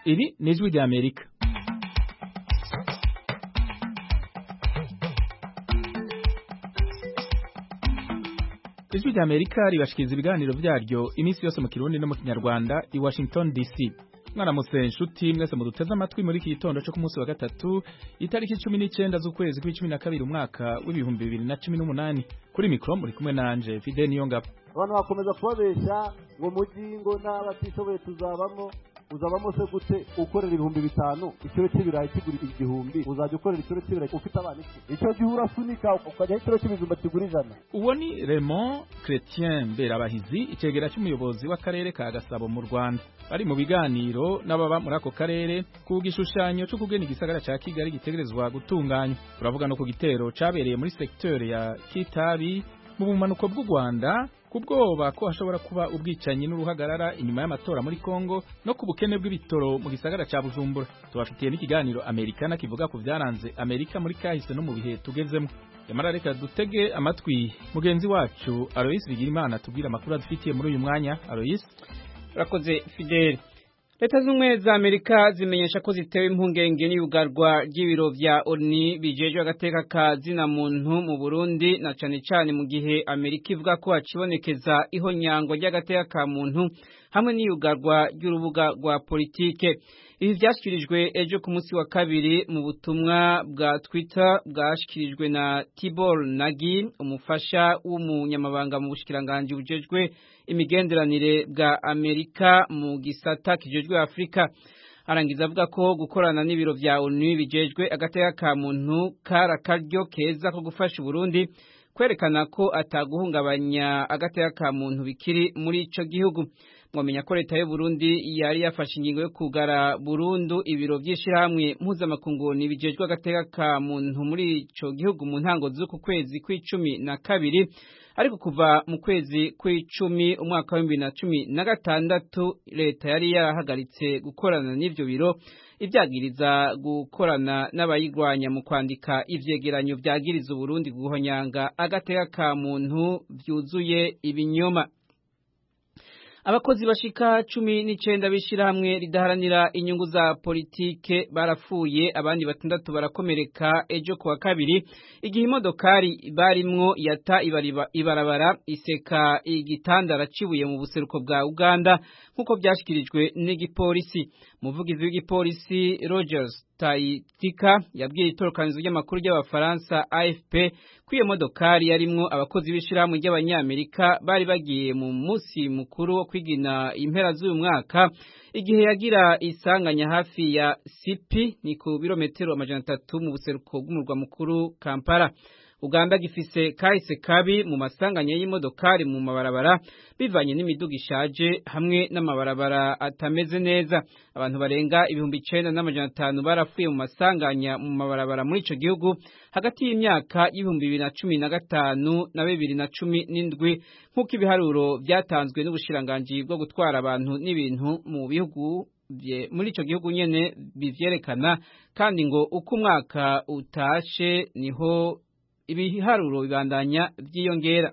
Iri ni ijwi rya Amerika ijwi rya Amerika ribashikiriza ibiganiro vyaryo iminsi yose mu kirundi no mu kinyarwanda i Washington DC mwaramutse nshuti mwese muduteze amatwi muri iki gitondo cyo ku munsi wa gatatu itariki cumi n'icenda z'ukwezi kw'icumi na kabiri umwaka w'ibihumbi bibiri na cumi n'umunani kuri mikro muri kumwe nanje Fide Niyongabo abantu bakomeza kubabeshya ngo muji ngo n'abatishoboye tuzabamo uzabamo se gute ukorera ibihumbi bitanu ikiro cy'ibirayi kigura igihumbi uzajya ukorera ikiro cy'ibirayi ufite abana iki icyo gihe urasunika ukajyaho ikiro cy'ibijumba kigura ijana uwo ni Raymond Chrétien Mberabahizi icegera cy'umuyobozi w'akarere ka Gasabo mu Rwanda bari mu biganiro n'ababa muri ako karere ku gishushanyo cyo kugena igisagara ca Kigali gitegerezwa gutunganywa turavuga no ku gitero cabereye muri secteur ya Kitabi mu bumanuko bw'u Rwanda kubwoba ko hashobora kuba ubwicanyi n'uruhagarara inyuma y'amatora muri Kongo no ku bukene bw'ibitoro mu gisagara ca Bujumbura tubafitiye n'ikiganiro Amerikana kivuga ku vyaranze Amerika muri kahise no mu bihe tugezemo Yamara reka dutege amatwi mugenzi wacu Alois Bigirimana tubwira amakuru adufitiye muri uyu mwanya Alois Urakoze Fidel Leta z'umwe za Amerika zimenyesha ko zitewe impungenge n'iyugarwa ry'ibiro vya ONU bijejwe agateka ka zina muntu mu Burundi na cane cane mu gihe Amerika ivuga ko hacibonekeza ihonyangwa ry'agateka ka muntu hamwe n'iyugarwa ry'urubuga rwa politike ibi vyashikirijwe ejo ku munsi wa kabiri mu butumwa bwa Twitter bwashikirijwe na Tibor Nagi umufasha w'umunyamabanga mu bushikiranganje bujejwe imigenderanire bwa Amerika mu gisata kijejwe Afrika arangiza avuga ko gukorana n'ibiro vya ONU bijejwe agateka ka muntu kara karyo keza ko gufasha Burundi kwerekana ko ataguhungabanya agateka ka muntu bikiri muri ico gihugu mwamenya ko leta y'u Burundi yari yafashe ingingo yo kugara burundu ibiro vy'ishirahamwe mpuzamakungu bijejwe agateka ka muntu muri ico gihugu mu ntango z'uku kwezi kw'icumi na kabiri ariko kuva mu kwezi kw'icumi umwaka wa bibiri na cumi na gatandatu leta yari yarahagaritse gukorana n'ivyo biro ivyagiriza gukorana n'abayigwanya mu kwandika ivyegeranyo vyagiriza Uburundi guhonyanga agateka ka muntu vyuzuye ibinyoma abakozi bashika cumi n'icenda b'ishirahamwe ridaharanira inyungu za politike barapfuye abandi batandatu barakomereka ejo kuwa kabiri igihe imodokari barimwo yata ibarabara iseka igitandara cibuye mu buseruko bwa Uganda nk'uko vyashikirijwe n'igipolisi umuvugizi w'igipolisi Rogers Taitika yabwiye itorokanizo ry'amakuru ry'abafaransa AFP ko iyo modokari yarimwo abakozi b'ishirahamwe ry'abanyamerika bari bagiye mu musi mukuru wo kwigina impera z'uyu mwaka igihe yagira isanganya hafi ya Sipi ni ku birometero amajana atatu mu buseruko bw'umurwa mukuru Kampala Uganda gifise kahise kabi mu masanganya y'imodokari mu mabarabara bivanye n'imiduga ishaje hamwe n'amabarabara atameze neza abantu barenga ibihumbi icenda n'amajana atanu barapfuye mu masanganya mu mabarabara muri ico gihugu hagati y'imyaka y'ibihumbi bibiri na cumi na gatanu na bibiri na cumi n'indwi nk'uko ibiharuro vyatanzwe n'ubushiranganji bwo gutwara abantu n'ibintu mu bihugu muri ico gihugu nyene bivyerekana kandi ngo uko umwaka utashe niho ibiharuro bibandanya vyiyongera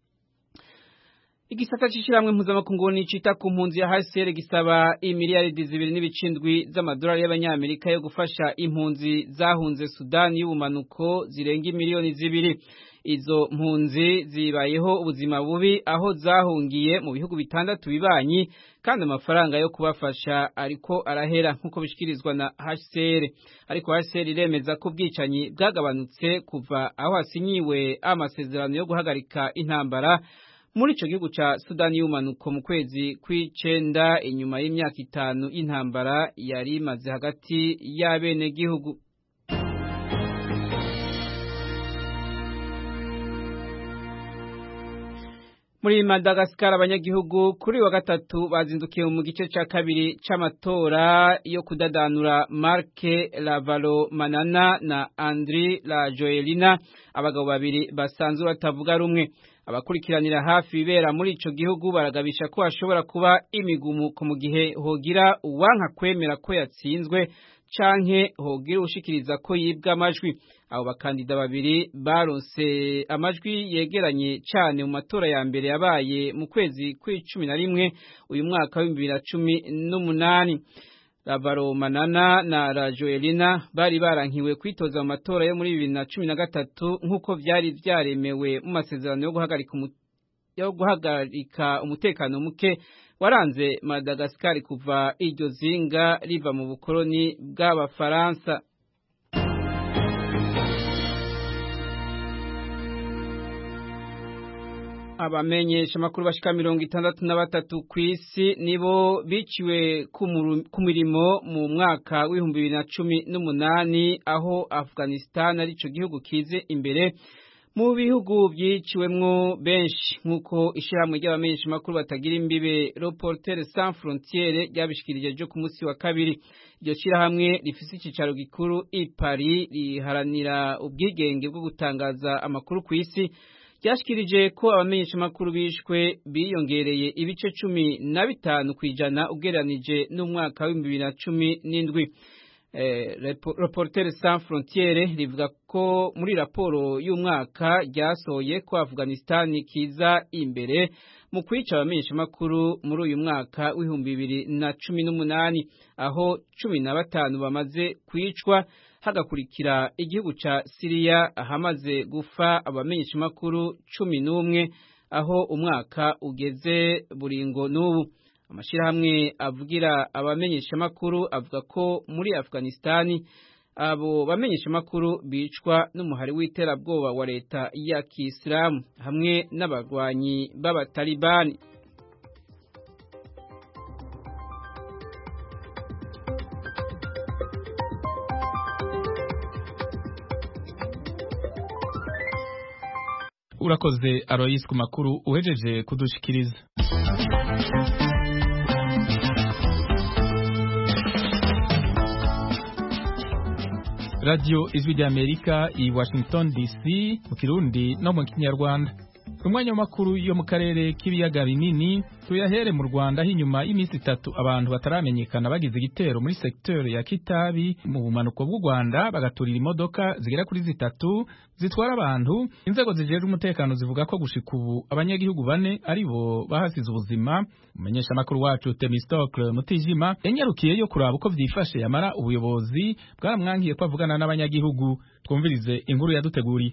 igisata c'ishiramwe mpuzamakungu nicita ku mpunzi ya HCR gisaba imiliyaridi zibiri n'ibicindwi z'amadolari y'abanyamerika yo gufasha impunzi zahunze Sudani y'ubumanuko zirenga miliyoni zibiri izo mpunzi zibayeho ubuzima bubi aho zahungiye mu bihugu bitandatu bibanyi kandi amafaranga yo kubafasha ariko arahera nk'uko bishikirizwa na HCR ariko HCR iremeza ko ubwicanyi bwagabanutse kuva aho hasinyiwe amasezerano yo guhagarika intambara muri ico gihugu ca Sudani y'umanuko mu kwezi kw'icenda inyuma y'imyaka itanu y'intambara yari imaze hagati y'abene gihugu muri Madagascar abanyagihugu kuri wa gatatu bazindukiye mu gice ca kabiri c'amatora yo kudadanura Marc Lavalo Manana na Andri La Joelina abagabo babiri basanzwe batavuga rumwe abakurikiranira hafi ibera muri ico gihugu baragabisha ko hashobora kuba imigumuko mu gihe hogira uwanka kwemera ko yatsinzwe canke hogira ushikiriza ko yibwa amajwi abo bakandida babiri baronse amajwi yegeranye cane mu matora ya mbere yabaye mu kwezi kw'icumi na rimwe uyu mwaka w'ibihumbi bibiri na cumi n'umunani Lavaro Manana na Rajoelina bari barankiwe kwitoza mu matora yo muri bibiri na cumi na gatatu nk'uko vyari vyaremewe mu masezerano yo guhagarika yo guhagarika umutekano muke waranze Madagascar kuva iryo zinga riva mu bukoloni bw'abafaransa abamenyesha makuru bashika mirongo itandatu na batatu ku isi nibo biciwe ku mirimo mu mwaka w'ibihumbi bibiri na cumi n'umunani aho Afghanistan arico gihugu kize imbere mu bihugu byiciwemwo benshi nk'uko ishyirahamwe ry'abamenyesha makuru batagira imbibe Reporters sans frontières ryabishikirije ryo ku munsi wa kabiri iryo shyirahamwe rifise icicaro gikuru i Paris riharanira ubwigenge bwo gutangaza amakuru ku isi ryashikirije ko abamenyesha makuru bishwe biyongereye ibice cumi na bitanu ku ijana ugereranije n'umwaka w'ibihumbi bibiri na cumi n'indwi Reporters sans frontières rivuga ko muri raporo y'umwaka ryasohoye ko Afghanistan kiza imbere mu kwica abamenyesha makuru muri uyu mwaka w'ibihumbi bibiri na cumi n'umunani aho cumi na batanu bamaze kwicwa hagakurikira igihugu ca Syria ahamaze gufa abamenyesha makuru cumi n'umwe aho umwaka ugeze buringo n'ubu amashirahamwe avugira abamenyesha makuru avuga ko muri Afghanistan abo bamenyesha makuru bicwa n'umuhari w'iterabwoba wa leta ya Kisilamu hamwe n'abagwanyi b'abatalibani urakoze Alois ku makuru uhejeje kudushikiriza radio ijwi ry'amerika i washington dc mu kirundi no mu kinyarwanda umwanya w'amakuru yo mu karere k'ibiyaga binini tuyahere mu rwanda aho inyuma y'iminsi itatu abantu bataramenyekana bagize igitero muri sekiteri ya kitabi mu bumanuko bw'u rwanda bagaturira imodoka zigera kuri zitatu zitwara abantu inzego zijejwe umutekano zivuga ko gushika ubu abanyagihugu bane ari bo bahasize ubuzima umumenyesha amakuru wacu temistokle mutijima yanyarukiyeyo kuraba uko vyifashe yamara ubuyobozi bwaramwankiye ko avugana n'abanyagihugu twumvirize inkuru yaduteguriye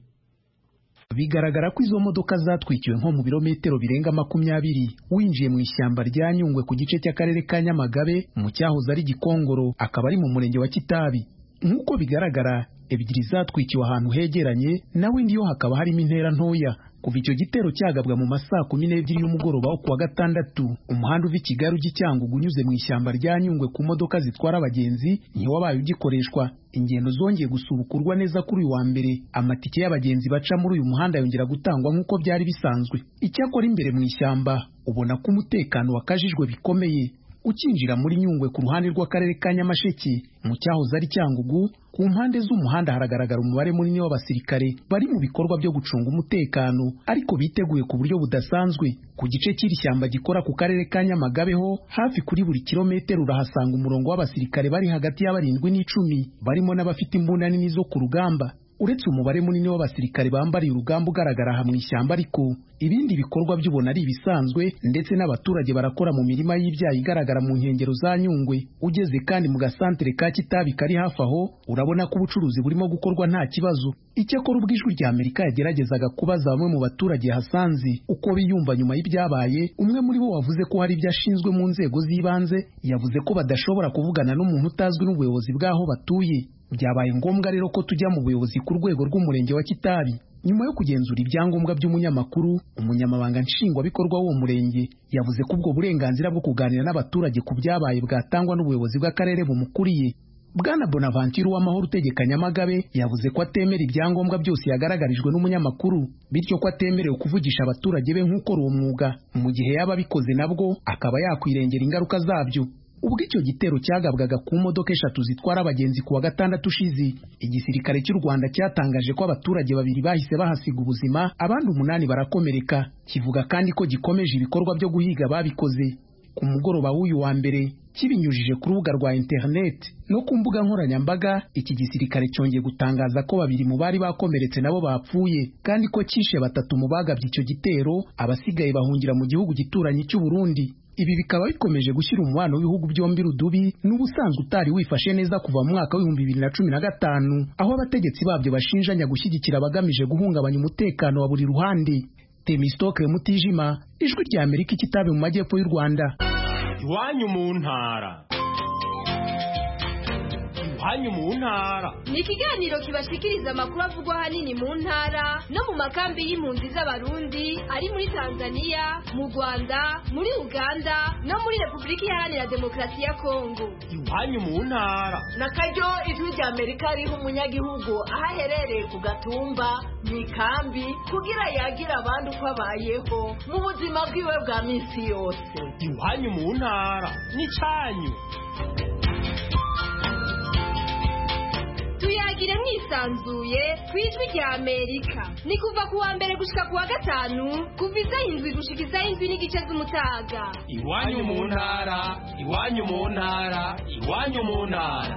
bigaragara ko izo modoka zatwikiwe nko mu birometero birenga makumyabiri winjiye mu ishyamba rya Nyungwe ku gice cy'akarere ka Nyamagabe mu cyahoze ari Gikongoro akaba ari mu murenge wa Kitabi nk'uko bigaragara ebyiri zatwikiwe ahantu hegeranye nawe ndiyo hakaba harimo intera ntoya kuva icyo gitero cyagabwa mu masaa kumi n'ebyiri y'umugoroba wo kuwa gatandatu umuhanda uva i Kigali ujya i Cyangugu unyuze mu ishyamba rya Nyungwe ku modoka zitwara abagenzi niwo wabaye ugikoreshwa ingendo zongeye gusubukurwa neza kuri uyu wa mbere amatike y'abagenzi baca muri uyu muhanda yongera gutangwa nk'uko byari bisanzwe icyakora imbere mu ishyamba ubona ko umutekano wakajijwe bikomeye ukinjira muri Nyungwe ku ruhande rw'akarere ka Nyamasheke mu cyahoze ari Cyangugu ku mpande z'umuhanda haragaragara umubare munini w'abasirikare bari mu bikorwa byo gucunga umutekano ariko biteguye ku buryo budasanzwe ku gice cy'iri shyamba gikora ku karere ka Nyamagabe ho hafi kuri buri kilometero urahasanga umurongo w'abasirikare bari hagati y'abarindwi n'icumi barimo n'abafite imbunda nini zo ku rugamba uretse umubare munini w'abasirikare bambariye urugamba ugaragara aha mu ishyamba ariko ibindi bikorwa by'ubona ari ibisanzwe ndetse n'abaturage barakora mu mirima y'ibyayi igaragara mu nkengero za Nyungwe ugeze kandi mu gasantere ka Kitabi kari hafi aho urabona ko ubucuruzi burimo gukorwa nta kibazo icyakora ubwo ijwi rya Amerika yageragezaga kubaza bamwe mu baturage hasanze uko biyumva nyuma y'ibyabaye umwe muri bo wavuze ko hari ibyo ashinzwe mu nzego z'ibanze yavuze ko badashobora kuvugana n'umuntu utazwi n'ubuyobozi bw'aho batuye byabaye ngombwa rero ko tujya mu buyobozi ku rwego rw'umurenge wa Kitabi nyuma yo kugenzura ibyangombwa by'umunyamakuru umunyamabanga nshingwabikorwa w'uwo murenge yavuze ko ubwo burenganzira bwo kuganira n'abaturage ku byabaye bwatangwa n'ubuyobozi bw'akarere bumukuriye Bwana Bonaventure Uwamahoro utegeka Nyamagabe yavuze ko atemera ibyangombwa byose yagaragarijwe n'umunyamakuru bityo ko atemerewe kuvugisha abaturage be nk'ukora uwo mwuga mu gihe yaba abikoze nabwo akaba yakwirengera ingaruka zabyo ubwo icyo gitero cyagabwaga ku modoka eshatu zitwara abagenzi ku wa gatandatu ushize igisirikare cy'u Rwanda cyatangaje ko abaturage babiri bahise bahasiga ubuzima abandi umunani barakomereka kivuga kandi ko gikomeje ibikorwa byo guhiga babikoze ku mugoroba w'uyu wa mbere kibinyujije ku rubuga rwa interineti no ku mbuga nkoranyambaga iki gisirikare cyongeye gutangaza ko babiri mu bari bakomeretse nabo bapfuye kandi ko cyishe batatu mu bagabye icyo gitero abasigaye bahungira mu gihugu gituranyi cy'u Burundi ibi bikaba bikomeje gushyira umubano w'ibihugu byombi rudubi n'ubusanzwe utari wifashe neza kuva mu mwaka w'ibihumbi bibiri na cumi na gatanu aho abategetsi babyo bashinjanya gushyigikira abagamije guhungabanya umutekano wa buri ruhande Temistoke Mutijima ijwi rya Amerika ikitabe mu majyepfo y'u Rwanda iwanyu mu ntara iwanyu mu ntara ni ikiganiro kibashikiriza amakuru avugwa ahanini mu ntara no mu makambi y'impunzi z'abarundi ari muri tanzania mu rwanda muri uganda no muri repubulika iharanira demokarasi ya kongo iwanyu mu ntara na karyo ijwi rya amerika riha umunyagihugu aho aherereye ku gatumba mu ikambi kugira yagira abandi uko abayeho mu buzima bwiwe bwa minsi yose iwanyu mu ntara n'icyanyu tuyagire mwisanzuye ku ijwi rya amerika ni kuva ku wa mbere gushika ku wa gatanu kuva isaha indwi gushika isaha indwi n'igice z'umutaga iwanyu mu ntara iwanyu mu ntara iwanyu mu ntara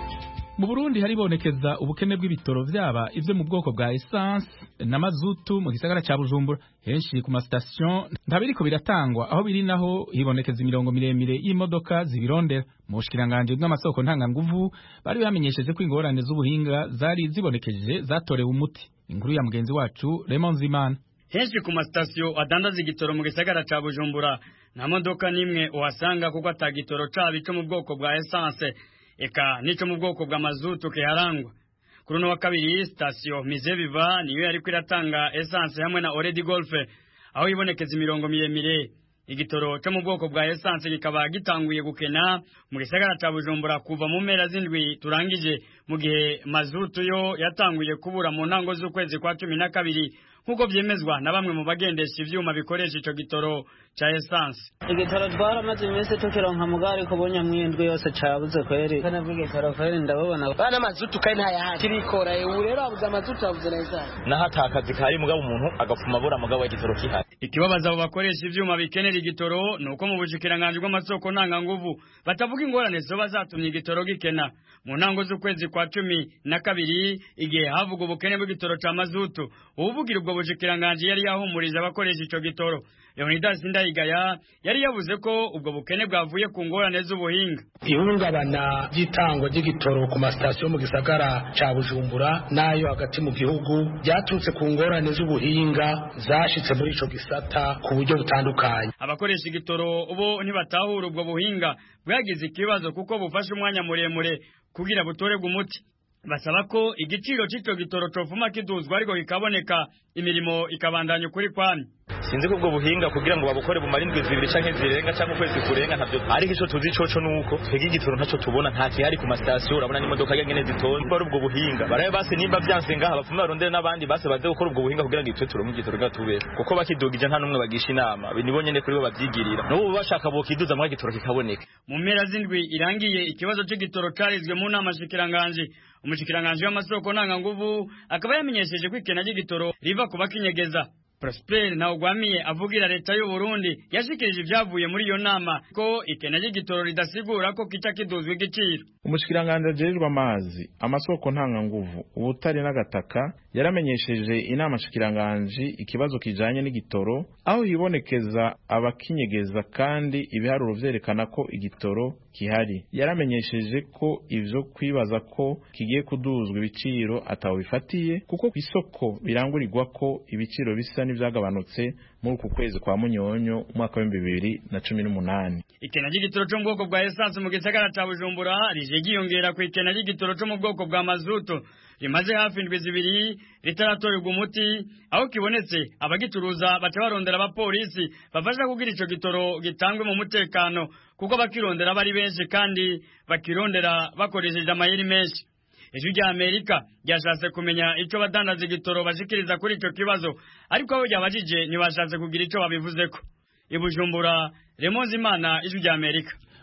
mu Burundi haribonekeza ubukene bw'ibitoro vyaba ivyo mu bwoko bwa essence na mazutu mu gisagara ca Bujumbura henshi ku mastation ntabiriko biratangwa aho biri naho hibonekeza imirongo miremire y'imodoka zibirondera mu bushikiranganje bw'amasoko ntanganguvu bari bamenyesheje ko ingorane z'ubuhinga zari zibonekeje zatorewe umuti inkuru ya mugenzi wacu Raymond Zimana henshi ku masitasiyo adandaza igitoro mu gisagara ca Bujumbura nta modoka n'imwe uhasanga kuko atagitoro caba ico mu bwoko bwa essence eka nico mu bwoko bwa mazutu kiharangwa kuri uno wa kabiri sitasiyo mize biva niyo yariko iratanga essence hamwe na oredi golfe aho ibonekeza imirongo miremire igitoro cyo mu bwoko bwa essence kikaba gitanguye gukena mu gisagara ca bujumbura kuva mu mpera z'indwi turangije mu gihe mazutu yo yatanguye kubura mu ntango z'ukwezi kwa cumi na kabiri nk'uko vyemezwa na bamwe mu bagendesha ivyuma bikoresha ico gitoro ca essence igitoro twaramaze iminsi tukironka mugari kubunya mwindwi yose cabuze kweri kana bw'igitoro kweri ndabubona bana mazutu kandi ntayahari kirikora ubu rero abuze amazutu abuze na essence naho atakazi kari mugabo umuntu agapfuma abura mugabo igitoro kihari ikibabaza abo bakoresha ivyuma bikenera igitoro ni uko mu bushikiranganji bw'amasoko ntanganguvu batavuga ingorane zoba zatumye igitoro gikena mu ntango z'ukwezi kwa cumi na kabiri igihe havuga ubukene bw'igitoro ca mazutu uwuvugira ubwo bushikiranganji yari yahumurije abakoresha ico gitoro leonidas ndayigaya yari yavuze ko ubwo bukene bwavuye ku ngorane z'ubuhinga ihungabana ry'itangwa ry'igitoro ku masitasiyo mu gisagara ca bujumbura n'ayo hagati mu gihugu ryaturutse ku ngorane z'ubuhinga zashitse muri ico gisata ku buryo butandukanye abakoresha igitoro bo ntibatahura ubwo buhinga bwagize ikibazo kuko bufashe umwanya muremure kugira butorerwe umuti basaba ko igiciro c'ico gitoro cofuma kiduzwa ariko kikaboneka imirimo ikabandanya ukuri kwamye sinzi ko ubwo buhinga kugira ngo babukore bumara indwi zibiri canke zirenga canke ukwezi kurenga ntavyo ariko ico tuzi coco nuko twebwe igitoro ntaco tubona nta kihari ku masitasiyo urabona n'imodoka nyene zitonze bari ubwo buhinga barabe base nimba vyanse ngaha bapfume barondere n'abandi base baze gukora ubwo buhinga kugira ngo itwe turonke igitoro nga tubere kuko bakidugije nta n'umwe bagisha inama nibo nyene kuri bo bavyigirira n'ubu bashaka bokiduza mwa igitoro kikaboneka mu mpera z'indwi irangiye ikibazo c'igitoro carizwe mu nama shikiranganje umushikiranganje w'amasoko ntanganguvu akaba yamenyesheje ko ikena ry'igitoro riva ku bakinyegeza Prosper Ntawugwamiye avugira leta y'u Burundi yashikirije ibyavuye muri iyo nama ko ikena ry'igitoro ridasigura ko kica kiduzwa igiciro umushikiranganje ajejwe amazi amasoko ntanganguvu ubutare n'agataka yaramenyesheje inama shikiranganje ikibazo kijanye n'igitoro aho hibonekeza abakinyegeza kandi ibiharuro vyerekana ko igitoro kihari yaramenyesheje ko ivyo kwibaza ko kigiye kuduzwa ibiciro ataho bifatiye kuko ku isoko birangurirwa ko ibiciro bisa n'ivyagabanutse muri uku kwezi kwa munyonyo umwaka w'ibihumbi bibiri na cumi n'umunani ikena ry'igitoro cyo mu bwoko bwa esanse mu gisagara ca bujumbura rije ryiyongera ku ikena ry'igitoro cyo mu bwoko bwa mazutu rimaze hafi indwi zibiri ritaratorerwa umuti aho kibonetse abagicuruza baca barondera abapolisi bafasha kugira ico gitoro gitangwe mu mutekano kuko abakirondera bari benshi kandi bakirondera bakoresheje amayeri menshi ijwi rya amerika ryashatse kumenya ico badandaza igitoro bashikiriza kuri ico kibazo ariko abo ryabajije ntibashatse kugira ico babivuzeko ibujumbura remonzi imana ijwi rya amerika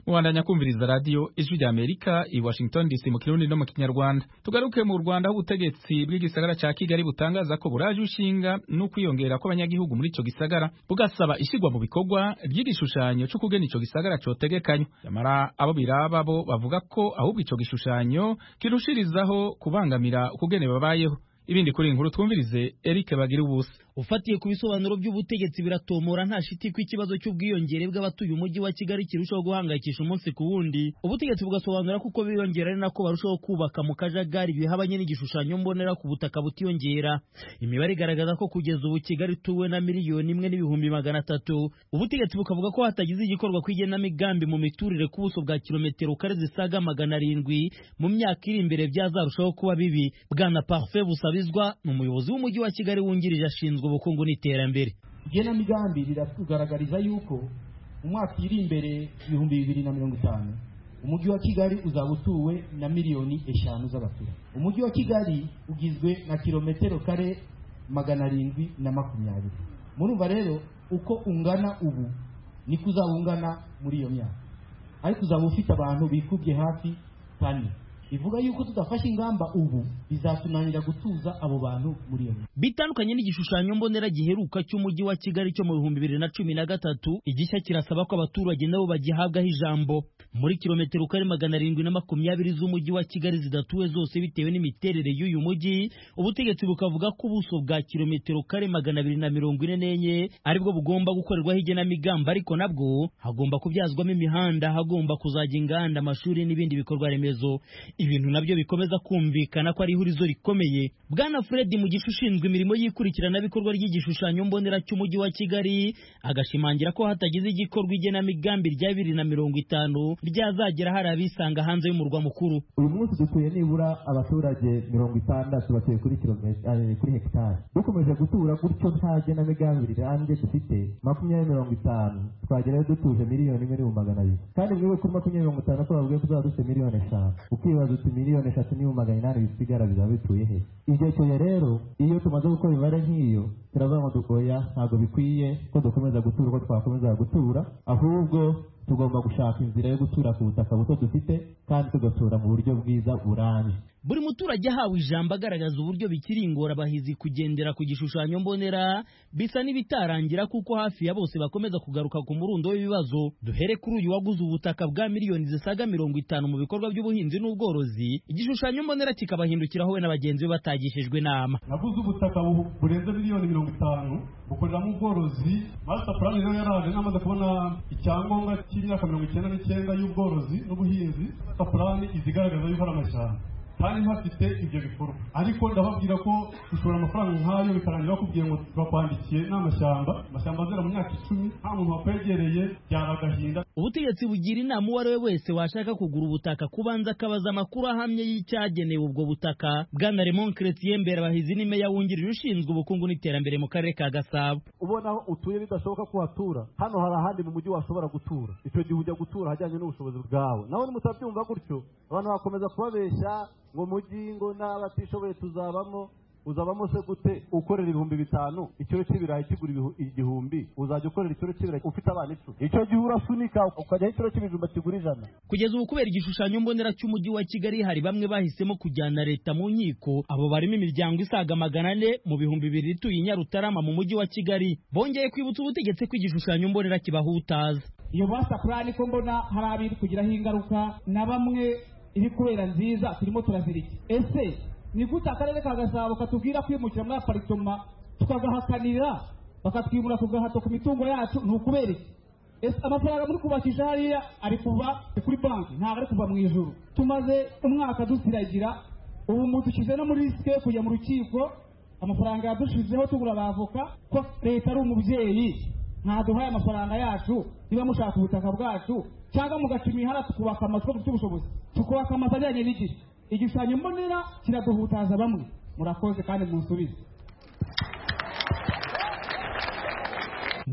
mubandanya kumviriza radiyo ijwi rya amerika i washington dc mu kirundi no mu kinyarwanda tugaruke mu rwanda aho ubutegetsi bw'igisagara ca kigali butangaza ko buraje ushinga n'ukwiyongera kw'abanyagihugu muri ico gisagara bugasaba ishyirwa mu bikorwa ry'igishushanyo co kugena ico gisagara cotegekanywa nyamara abo biraba bo bavuga ko ahubwo ico gishushanyo kirushirizaho kubangamira ukugene babayeho ibindi kuri inkuru twumvirize Eric bagira ubusa ufatiye ku bisobanuro by'ubutegetsi biratomora nta shiti ko ikibazo cy'ubwiyongere bw'abatuye umujyi wa Kigali kirushaho guhangayikisha umunsi ku wundi ubutegetsi bugasobanura ko uko biyongera ari nako barushaho kubaka mu kajagari bihabanye n'igishushanyo mbonera ku butaka butiyongera imibare igaragaza ko kugeza ubu Kigali ituwe na miliyoni imwe n'ibihumbi magana atatu ubutegetsi bukavuga ko hatagize igikorwa ku igenamigambi mu miturire ku buso bwa kilometero kare zisaga magana arindwi mu myaka iri imbere byazarushaho kuba bibi bwana Parfait Busabizwa ni umuyobozi w'umujyi wa Kigali wungirije ashinzwe ubukungu n'iterambere igenamigambi riratugaragariza yuko mu mwaka iri imbere ibihumbi bibiri na mirongo itanu umujyi wa kigali uzaba utuwe na miliyoni eshanu z'abaturage umujyi wa kigali ugizwe na kilometero kare magana arindwi na makumyabiri murumva rero uko ungana ubu niko uzaba ungana muri iyo myaka ariko uzaba ufite abantu bikubye hafi kane bivuga yuko tudafashe ingamba ubu bizatunanira gutuza abo bantu muri iyo myaka bitandukanye n'igishushanyo mbonera giheruka cy'umujyi wa kigali cyo mu bihumbi bibiri na cumi na gatatu igishya kirasaba ko abaturage nabo bagihabwaho ijambo muri kilometero kare magana arindwi na makumyabiri z'umujyi wa kigali zidatuwe zose bitewe n'imiterere y'uyu mujyi ubutegetsi bukavuga ko ubuso bwa kilometero kare magana abiri na mirongo ine n'enye aribwo bugomba gukorerwaho igenamigambi ariko nabwo hagomba kubyazwamo imihanda hagomba kuzajya inganda amashuri n'ibindi bikorwa remezo ibintu nabyo bikomeza kumvikana ko ari ihurizo rikomeye bwana fred mugisha ushinzwe imirimo y'ikurikiranabikorwa ry'igishushanyo mbonera cy'umujyi wa kigali agashimangira ko hatagize igikorwa igenamigambi rya bibiri na mirongo itanu ryazagera hari abisanga hanze y'umurwa mukuru uyu munsi dutuye nibura abaturage mirongo itandatu batuye kuri kilometero kuri hegitari dukomeje gutura gutyo nta genamigambi rirambye dufite makumyabiri mirongo itanu twagerayo dutuje miliyoni imwe n'ibihumbi magana abiri kandi mwibuke kuri makumyabiri mirongo itanu ko bavuga ko tuzaba dufite miliyoni eshanu ukibaza uti miliyoni eshatu n'ibihumbi magana inani bisigara bizaba bituye he ibyo cyoye rero iyo tumaze gukora imibare nk'iyo turavuga ngo dukoya ntabwo bikwiye ko dukomeza gutura uko twakomeza gutura ahubwo tugomba gushaka inzira yo gutura ku butaka buto dufite kandi tugatura mu buryo bwiza burambye buri muturage ahawe ijambo agaragaza uburyo bikiri ingorabahizi kugendera ku gishushanyo mbonera bisa n'ibitarangira kuko hafi ya bose bakomeza kugaruka ku murundo w'ibibazo duhere kuri uyu waguze ubutaka bwa miliyoni zisaga mirongo itanu mu bikorwa by'ubuhinzi n'ubworozi igishushanyo mbonera kikabahindukiraho we na bagenzi be batagishijwe inama naguze ubutaka burenze miliyoni mirongo itanu bukoreramo ubworozi master plan rero yaraje namaze kubona icyangombwa cy'imyaka mirongo icyenda n'icyenda y'ubworozi n'ubuhinzi master plan izigaragaza yuko ari amashyamba kandi ntafite ibyo bikorwa ariko ndababwira ko gushora amafaranga nk'ayo bikarangira bakubwiye ngo bakwandikiye n'amashyamba amashyamba azera mu myaka icumi nta muntu wakwegereye byaba agahinda ubutegetsi bugira inama uwo ari we wese washaka kugura ubutaka kubanza akabaza amakuru ahamye y'icyagenewe ubwo butaka bwana Raymond Chrétien Mberabahizi ni meya wungirije ushinzwe ubukungu n'iterambere mu karere ka Gasabo ubona aho utuye bidashoboka ko watura hano hari ahandi mu mujyi washobora gutura icyo gihe ujya gutura ahajyanye n'ubushobozi bwawe nawe nimutabyumva gutyo abantu bakomeza kubabeshya ngo mujyi ngo n'abatishoboye tuzabamo uzabamo se gute ukorera ibihumbi bitanu ikiro cy'ibirayi kigura igihumbi uzajya ukorera ikiro cy'ibirayi ufite abana icumi icyo gihe urasunika ukajyaho ikiro cy'ibijumba kigura ijana kugeza ubu kubera igishushanyo mbonera cy'umujyi wa kigali hari bamwe bahisemo kujyana leta mu nkiko abo barimo imiryango isaga magana ane mu bihumbi bibiri ituye i nyarutarama mu mujyi wa kigali bongeye kwibutsa ubutegetsi ko igishushanyo mbonera kibahutaza iyo basa purani ko mbona hari abiri kugiraho ingaruka na bamwe iri kubera nziza turimo turazirika ese ni gute akarere ka gasabo katubwira kwimukira muri aparitoma tukagahakanira bakatwimura ku gahato ku mitungo yacu ni ukubera iki ese amafaranga muri kubakisha hariya ari kuva kuri banki ntabwo ari kuva mu ijuru tumaze umwaka dusiragira ubu mudushyize no muri risike yo kujya mu rukiko amafaranga yadushizeho tugura abavoka ko leta ari umubyeyi ntaduhaye amafaranga yacu niba mushaka ubutaka bwacu cyangwa mugaca imihara tukubaka amazu dufite ubushobozi tukubaka amazu ajyanye n'igihe igishushanyo mbonera kiraduhutaza bamwe murakoze kandi munsubize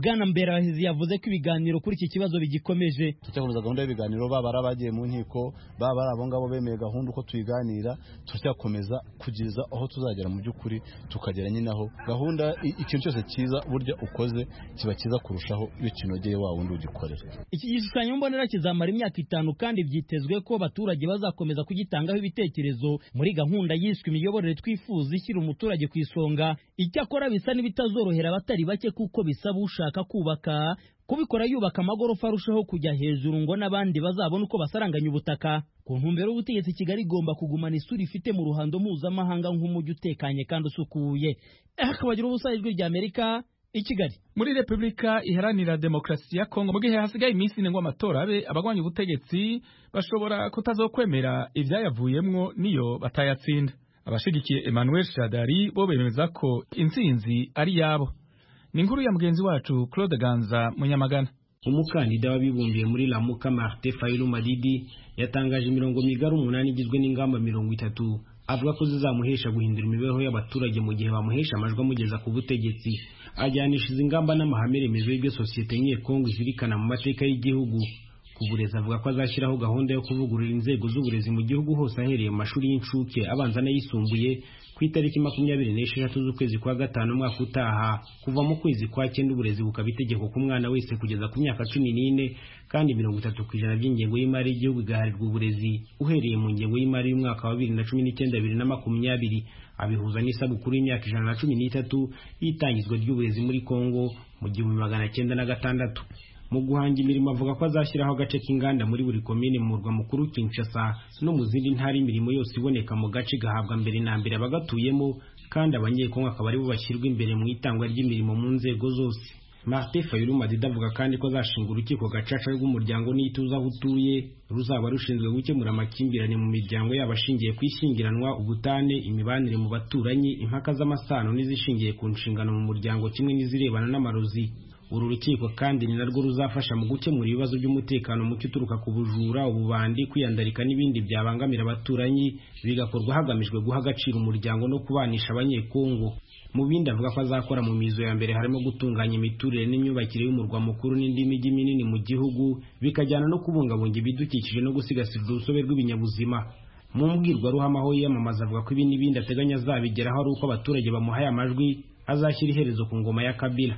bwana mberabahizi yavuze ko ibiganiro kuri iki kibazo bigikomeje turacyakomeza gahunda y'ibiganiro baba ari abagiye mu nkiko baba ari abo ngabo bemeye gahunda uko tuyiganira turacyakomeza kugeza aho tuzagera mu by'ukuri tukagera nyine aho gahunda ikintu cyose cyiza burya ukoze kiba cyiza kurushaho iyo kinogeye wa wundi ugikorera iki gishushanyo mbonera kizamara imyaka itanu kandi byitezwe ko abaturage bazakomeza kugitangaho ibitekerezo muri gahunda yiswe imiyoborere twifuza ishyira umuturage ku isonga icyakora bisa n'ibitazorohera abatari bake kuko bisaba ushaka kubaka kubikora yubaka amagorofa arushaho kujya hejuru ngo n'abandi bazabone uko basaranganya ubutaka ku ntumbero y'ubutegetsi kigali igomba kugumana isura ifite mu ruhando mpuzamahanga nk'umujyi utekanye kandi usukuye akabagira ubusa ijwi rya amerika i kigali muri repubulika iharanira demokarasi ya kongo mu gihe hasigaye iminsi ine ngo amatora abe abagwanya ubutegetsi bashobora kutazokwemera ibyayavuyemwo niyo batayatsinda abashigikiye emmanuel shadari bo bemeza ko intsinzi ari yabo ni inkuru ya mugenzi wacu claude ganza munyamagana umukandida wabibumbiye muri lamuka martin fayulu madidi yatangaje imirongo migari umunani igizwe n'ingamba mirongo itatu avuga ko zizamuhesha guhindura imibereho y'abaturage mu gihe bamuhesha amajwi amugeza ku butegetsi ajyanisha izi ngamba n'amahame remezo y'ibyo sosiyete nke kongo izirikana mu mateka y'igihugu ku burezi avuga ko azashyiraho gahunda yo kuvugurura inzego z'uburezi mu gihugu hose ahereye mu mashuri y'incuke abanza n'ayisumbuye ku itariki makumyabiri n'esheshatu z'ukwezi kwa gatanu umwaka utaha kuva mu kwezi kwa cyenda uburezi bukaba itegeko ku mwana wese kugeza ku myaka cumi n'ine kandi mirongo itatu ku ijana by'ingengo y'imari y'igihugu igaharirwa uburezi uhereye mu ngengo y'imari y'umwaka wa bibiri na cumi n'icyenda bibiri na makumyabiri abihuza n'isabukuru y'imyaka ijana na cumi n'itatu y'itangizwa ry'uburezi muri kongo mu gihumbi magana cyenda na gatandatu mu guhanga imirimo avuga ko azashyiraho agace k'inganda muri buri komine mu murwa mukuru Kinshasa no mu zindi ntara imirimo yose iboneka mu gace gahabwa mbere na mbere abagatuyemo kandi abanyekongo akaba aribo bashyirwa imbere mu itangwa ry'imirimo mu nzego zose Martin Fayulu Madida avuga kandi ko azashinga urukiko gacaca rw'umuryango n'ituze aho utuye ruzaba rushinzwe gukemura amakimbirane mu miryango yabo ashingiye ku ishyingiranwa ubutane imibanire mu baturanyi impaka z'amasano n'izishingiye ku nshingano mu muryango kimwe n'izirebana n'amarozi uru rukiko kandi ni narwo ruzafasha mu gukemura ibibazo by'umutekano muke uturuka ku bujura ububandi kwiyandarika n'ibindi byabangamira abaturanyi bigakorwa hagamijwe guha agaciro umuryango no kubanisha abanyekongo mu bindi avuga ko azakora mu mizo ya mbere harimo gutunganya imiturire n'imyubakire y'umurwa mukuru n'indi mijyi minini mu gihugu bikajyana no kubungabunga ibidukikije no gusigasira urusobe rw'ibinyabuzima mu mbwirwaruhame aho yiyamamaza avuga ko ibi n'ibindi ateganya azabigeraho ari uko abaturage bamuhaye amajwi azashyira iherezo ku ngoma ya kabila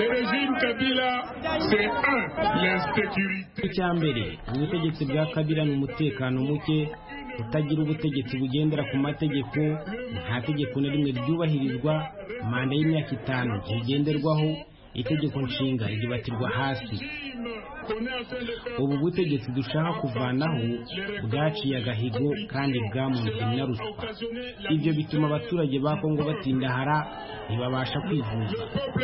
icya mbere ubutegetsi bwa kabila ni umutekano muke kutagira ubutegetsi bugendera ku mategeko nta tegeko na rimwe ryubahirizwa manda y'imyaka itanu ntigenderwaho itegeko nshinga ribatirwa hasi ubu butegetsi dushaka kuvanaho bwaciye agahigo kandi bwamunze na ruswa ibyo bituma abaturage ba kongo batindahara ntibabasha kwivuza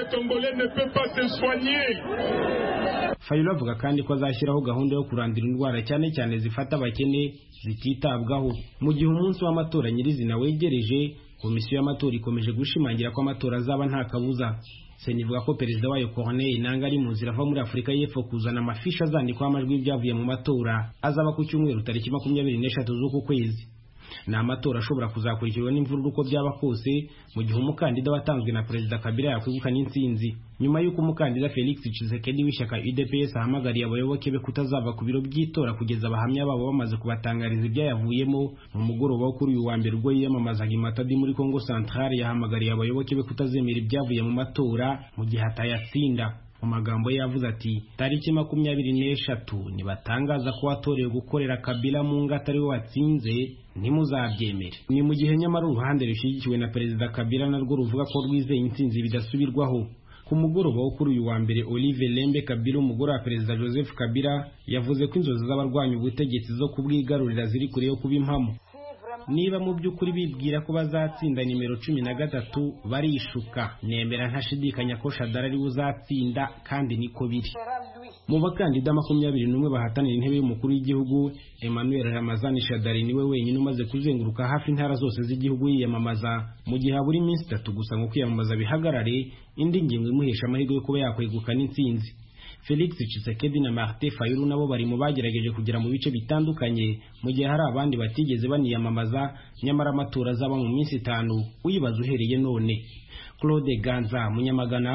fayulu avuga kandi ko azashyiraho gahunda yo kurandura indwara cyane cyane zifata abakene zititabwaho mu gihe umunsi w'amatora nyirizina wegereje komisiyo y'amatora ikomeje gushimangira ko amatora azaba nta kabuza sena ivuga ko perezida wayo Corneille Nangaa ari mu nzira ava muri Afurika y'Epfo kuzana amafishi azandikwaho amajwi y'ibyavuye mu matora azaba ku cyumweru tariki makumyabiri n'eshatu z'uku kwezi ni amatora ashobora kuzakurikirwa n'imvururu uko byaba kose mu gihe umukandida watanzwe na perezida Kabila yakwegukana intsinzi nyuma y'uko umukandida Felix Tshisekedi w'ishyaka UDPS ahamagariye abayoboke be kutazava ku biro by'itora kugeza abahamya babo bamaze kubatangariza ibyayavuyemo mu mugoroba wo kuri uyu wa mbere ubwo yiyamamazaga i Matadi muri Congo Centrale yahamagariye abayoboke be kutazemera ibyavuye mu matora mu gihe atayatsinda mu magambo ye yavuze ati tariki makumyabiri n'eshatu nibatangaza ko watorewe gukorera kabila mu ngo atari we watsinze ntimuzabyemere ni mu gihe nyamara uruhande rushyigikiwe na perezida kabila narwo ruvuga ko rwizeye intsinzi bidasubirwaho ku mugoroba wo kuri uyu wa mbere Olive Lembe Kabila umugore wa perezida Joseph Kabila yavuze ko inzozi z'abarwanya ubutegetsi zo kubwigarurira ziri kure yo kuba impamo niba mu by'ukuri bibwira ko bazatsinda nimero cumi na gatatu barishuka nemera ntashidikanya ko shadara ari uzatsinda kandi niko biri mu bakandida makumyabiri n'umwe bahatanira intebe y'umukuru w'igihugu emmanuel ramazani shadari niwe wenyine umaze kuzenguruka hafi intara zose z'igihugu yiyamamaza mu gihe habura iminsi itatu gusa ngo kwiyamamaza bihagarare indi ngingo imuhesha amahirwe yo kuba yakwegukana intsinzi Felix Tshisekedi na Martin Fayulu nabo bari mu bagerageje kugera mu bice bitandukanye mu gihe hari abandi batigeze baniyamamaza nyamara amatora azaba mu minsi itanu uyibaza uhereye none Claude Ganza Munyamagana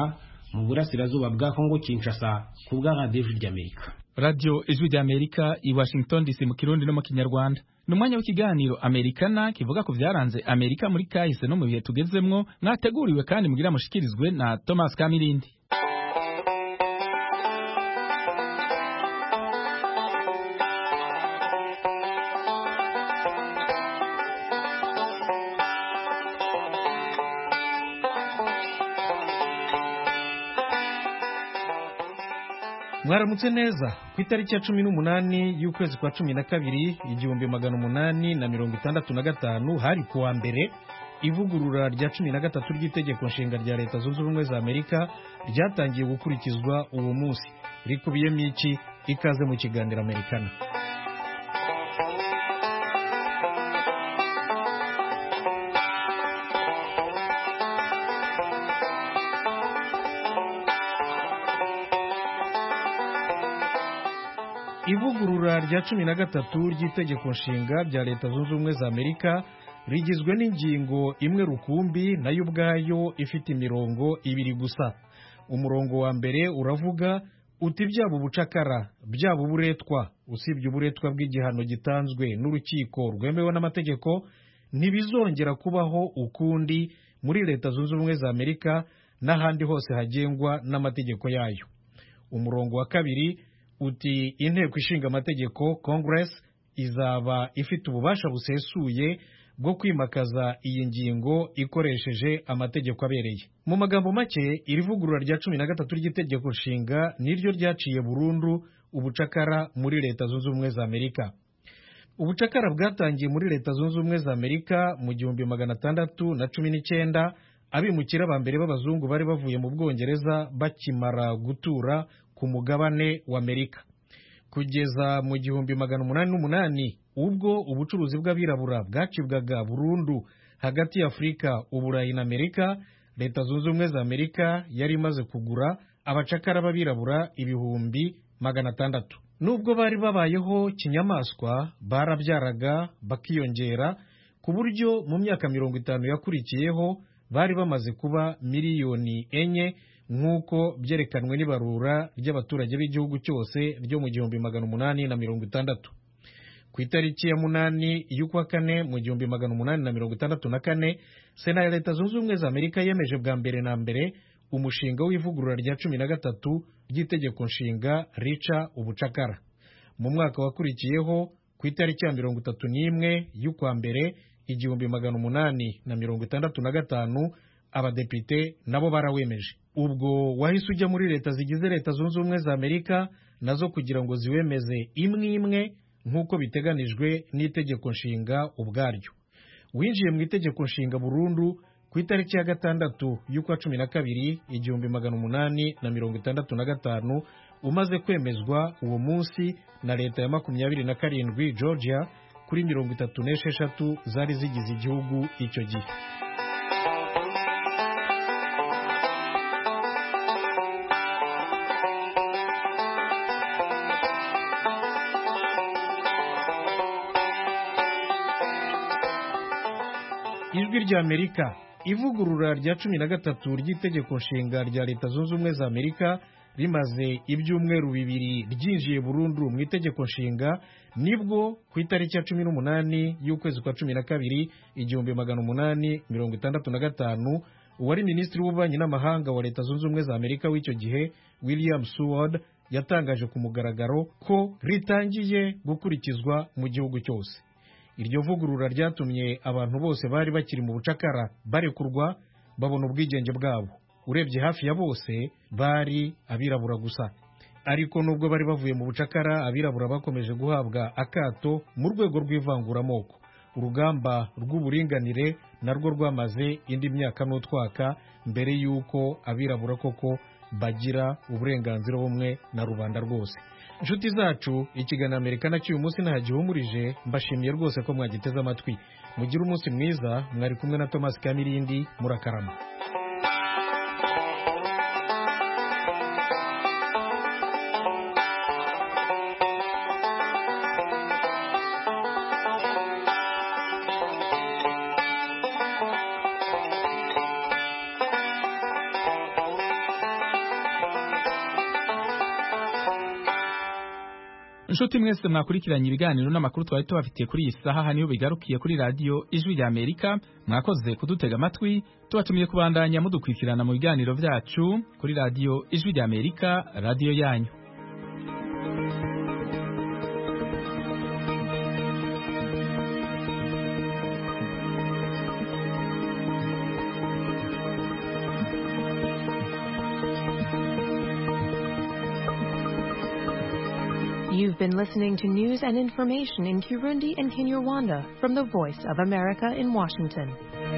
mu burasirazuba bwa kongo kinshasa ku bwa radiyo ijwi ry'amerika radio ijwi ry'amerika i washington dc mu kirundi no mu kinyarwanda ni umwanya w'ikiganiro amerikana kivuga ku byaranze amerika muri kahise no mu bihe tugezemwo mwateguriwe kandi mugira mushikirizwe na thomas kamirindi mwaramutse neza ku itariki ya cumi n'umunani y'ukwezi kwa cumi na kabiri igihumbi magana umunani na mirongo itandatu na gatanu hari kuwa mbere ivugurura rya cumi na gatatu ry'itegeko nshinga rya leta zunze ubumwe za amerika ryatangiye gukurikizwa uwo munsi rikubiyemo iki ikaze mu kiganiro amerikana ivugurura rya cumi na gatatu ry'itegeko nshinga rya leta zunze ubumwe za amerika rigizwe n'ingingo imwe rukumbi nayo ubwayo ifite imirongo ibiri gusa umurongo wa mbere uravuga uti byaba ubucakara byaba uburetwa usibye uburetwa bw'igihano gitanzwe n'urukiko rwemewe n'amategeko ntibizongera kubaho ukundi muri leta zunze ubumwe za amerika n'ahandi hose hagengwa n'amategeko yayo umurongo wa kabiri uti inteko ishinga amategeko congress izaba ifite ububasha busesuye bwo kwimakaza iyi ngingo ikoresheje amategeko abereye mu magambo make iri vugurura rya cumi na gatatu ry'itegeko nshinga niryo ryaciye burundu ubucakara muri leta zunze ubumwe za amerika ubucakara bwatangiye muri leta zunze ubumwe za amerika mu gihumbi magana atandatu na cumi n'icyenda abimukira ba mbere b'abazungu bari bavuye mu bwongereza bakimara gutura ku mugabane wa amerika kugeza mu gihumbi magana umunani n'umunani ubwo ubucuruzi bw'abirabura bwacibwaga burundu hagati ya afurika uburayi na amerika leta zunze ubumwe za amerika yari imaze kugura abacakara b'abirabura ibihumbi magana atandatu nubwo bari babayeho kinyamaswa barabyaraga bakiyongera ku buryo mu myaka mirongo itanu yakurikiyeho bari bamaze kuba miliyoni enye nk'uko byerekanwe n'ibarura ry'abaturage b'igihugu cyose ryo mu gihumbi magana umunani na mirongo itandatu ku itariki ya munani y'ukwa kane mu gihumbi magana umunani na mirongo itandatu na kane sena ya leta zunze ubumwe za amerika yemeje bwa mbere na mbere umushinga w'ivugurura rya cumi na gatatu ry'itegeko nshinga rica ubucakara mu mwaka wakurikiyeho ku itariki ya mirongo itatu n'imwe y'ukwa mbere igihumbi magana umunani na mirongo itandatu na gatanu abadepite nabo barawemeje ubwo wahise ujya muri leta zigize leta zunze ubumwe za amerika nazo kugira ngo ziwemeze imwe imwe nk'uko biteganijwe n'itegeko nshinga ubwaryo winjiye mu itegeko nshinga burundu ku itariki ya gatandatu y'ukwa cumi na kabiri igihumbi magana umunani na mirongo itandatu na gatanu umaze kwemezwa uwo munsi na leta ya makumyabiri na karindwi georgia kuri mirongo itatu n'esheshatu zari zigize igihugu icyo gihe ijwi ry'amerika ivugurura rya cumi na gatatu ry'itegeko nshinga rya leta zunze ubumwe za amerika rimaze ibyumweru bibiri ryinjiye burundu mu itegeko nshinga nibwo ku itariki ya cumi n'umunani y'ukwezi kwa cumi na kabiri igihumbi magana umunani mirongo itandatu na gatanu uwari minisitiri w'ububanyi n'amahanga wa leta zunze ubumwe za amerika w'icyo gihe william seward yatangaje ku mugaragaro ko ritangiye gukurikizwa mu gihugu cyose iryo vugurura ryatumye abantu bose bari bakiri mu bucakara barekurwa babona ubwigenge bwabo urebye hafi ya bose bari abirabura gusa ariko nubwo bari bavuye mu bucakara abirabura bakomeje guhabwa akato mu rwego rw'ivanguramoko urugamba rw'uburinganire narwo rwamaze indi myaka n'utwaka mbere y'uko abirabura koko bagira uburenganzira bumwe na rubanda rwose inshuti zacu ikiganiro amerika nacyo uyu munsi ntagihumurije mbashimiye rwose ko mwagiteze amatwi mugire umunsi mwiza mwari kumwe na thomas kamirindi murakarama inshuti mwese mwakurikiranye ibiganiro n'amakuru twari tubafitiye kuri iyi saha haniho bigarukiye kuri radiyo ijwi rya amerika mwakoze kudutega amatwi tubatumiye kubandanya mudukurikirana mu biganiro byacu kuri radiyo ijwi rya amerika radiyo yanyu You've been listening to news and information in Kirundi and Kinyarwanda from the Voice of America in Washington.